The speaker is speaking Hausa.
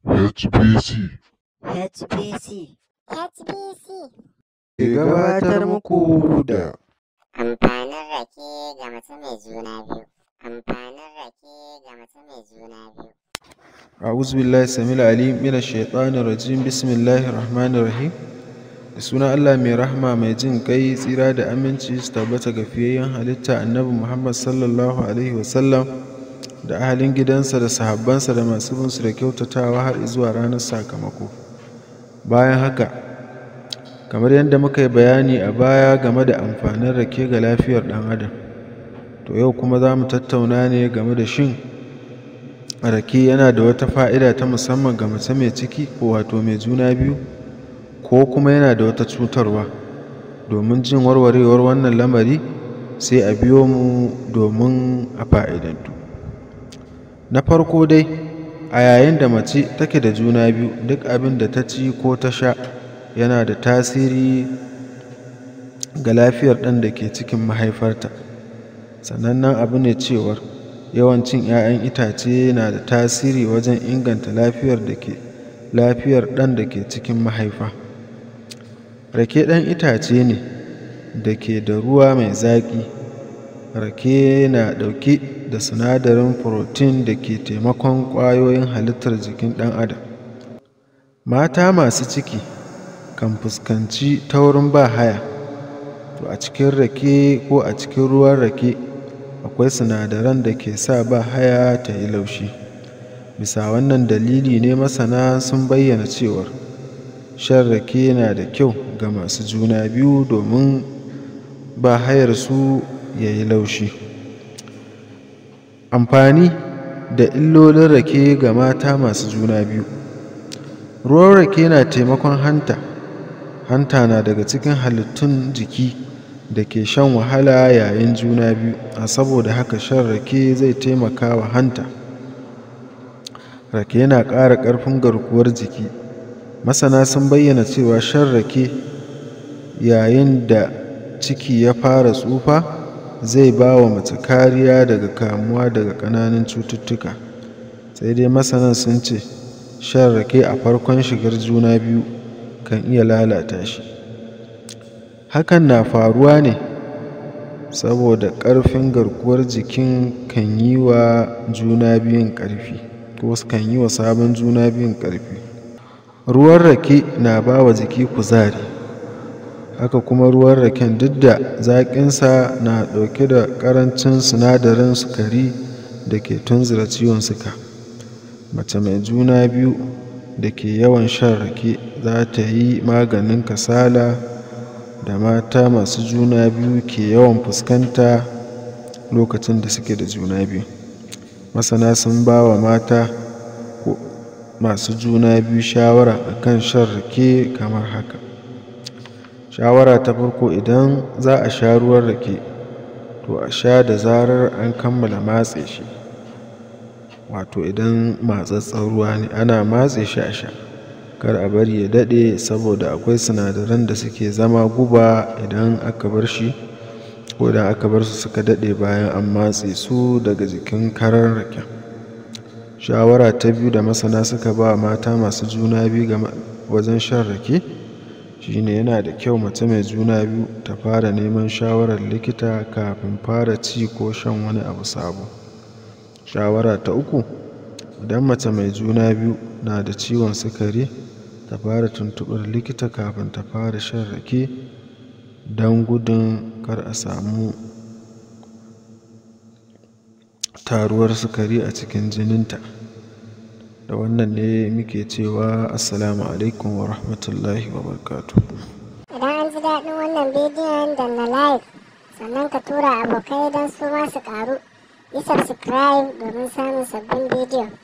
HBC HBC HBC ke gabatar muku da amfanin rake ga mace mai juna biyu amfanin rake ga mace mai juna biyu a'udhu billahi samil alim min ash-shaytanir rajim bismillahir rahmanir rahim da sunan Allah mai rahma mai jin kai tsira da aminci su tabbata ga fiyayyen halitta annabi Muhammad sallallahu alaihi wasallam da ahalin gidansa da sahabbansa da masu bin su da kyautatawa har zuwa ranar sakamako bayan haka kamar yadda muka yi bayani a baya game da amfanin rake ga lafiyar ɗan adam to yau kuma za mu tattauna ne game da shin rake yana da wata fa'ida ta musamman ga mace mai ciki ko wato mai juna biyu ko kuma yana da wata cutarwa domin jin warwarewar wannan lamari sai a biyo mu domin a fa'idantu na farko dai a yayin da mace take da juna biyu duk abin da ta ci ko ta sha yana da tasiri ga lafiyar ɗan da ke cikin mahaifarta sanannen abu ne cewar yawan cin 'ya'yan itace na da tasiri wajen inganta lafiyar da ke lafiyar ɗan da ke cikin mahaifa rake ɗan itace ne da ke da ruwa mai zaƙi rake na ɗauke da sinadarin protein da ke taimakon ƙwayoyin halittar jikin ɗan adam mata masu ciki kan fuskanci taurin ba haya to a cikin rake ko a cikin ruwan rake akwai sinadaran da ke sa ba haya ta yi laushi bisa wannan dalili ne masana sun bayyana cewar shan rake na da kyau ga masu juna biyu domin ba hayar su ya yi laushi amfani da illolin rake ga mata masu juna biyu ruwan rake na taimakon hanta hanta na daga cikin halittun jiki da ke shan wahala yayin juna biyu a saboda haka shan rake zai taimaka wa hanta rake yana ƙara ƙarfin garkuwar jiki masana sun bayyana cewa shan rake yayin da ciki ya fara tsufa zai ba wa mace kariya daga kamuwa daga ƙananan cututtuka sai dai masanan sun ce shan rake a farkon shigar juna biyu kan iya lalata shi hakan na faruwa ne saboda ƙarfin garkuwar jikin kan yi wa juna biyun ƙarfi ko kan yi wa sabon juna biyun ƙarfi ruwan rake na ba wa jiki kuzari haka kuma ruwan raken duk da zaƙinsa na ɗauke da ƙarancin sinadarin sukari da ke tunzura ciwon suka mace mai juna biyu da ke yawan shan rake za ta yi maganin kasala da mata masu juna biyu ke yawan fuskanta lokacin da suke da juna biyu masana sun ba wa mata masu juna biyu shawara akan shan rake kamar haka shawara ta farko idan za a sha ruwan rake to a sha da zarar an kammala matse shi wato idan matsatsen ruwa ne ana matse shi a sha kar a bari ya daɗe saboda akwai sinadaran da suke zama guba idan aka bar shi ko idan aka bar su suka daɗe bayan an matse su daga jikin karar raken shawara ta biyu da masana suka ba mata masu juna biyu ga wajen shan rake shine yana da kyau mace mai juna biyu ta fara neman shawarar likita kafin fara ci ko shan wani abu sabo shawara ta uku idan mace mai juna biyu na da ciwon sukari ta fara tuntuɓar likita kafin ta fara shan rake don gudun kar a samu taruwar sukari a cikin jininta da wannan ne muke cewa assalamu alaikum wa rahmatullahi wa barakatuh idan an ji daɗin wannan bidiyon da na like sannan ka tura abokai don su ma su ƙaru yi subscribe domin samun sabbin bidiyo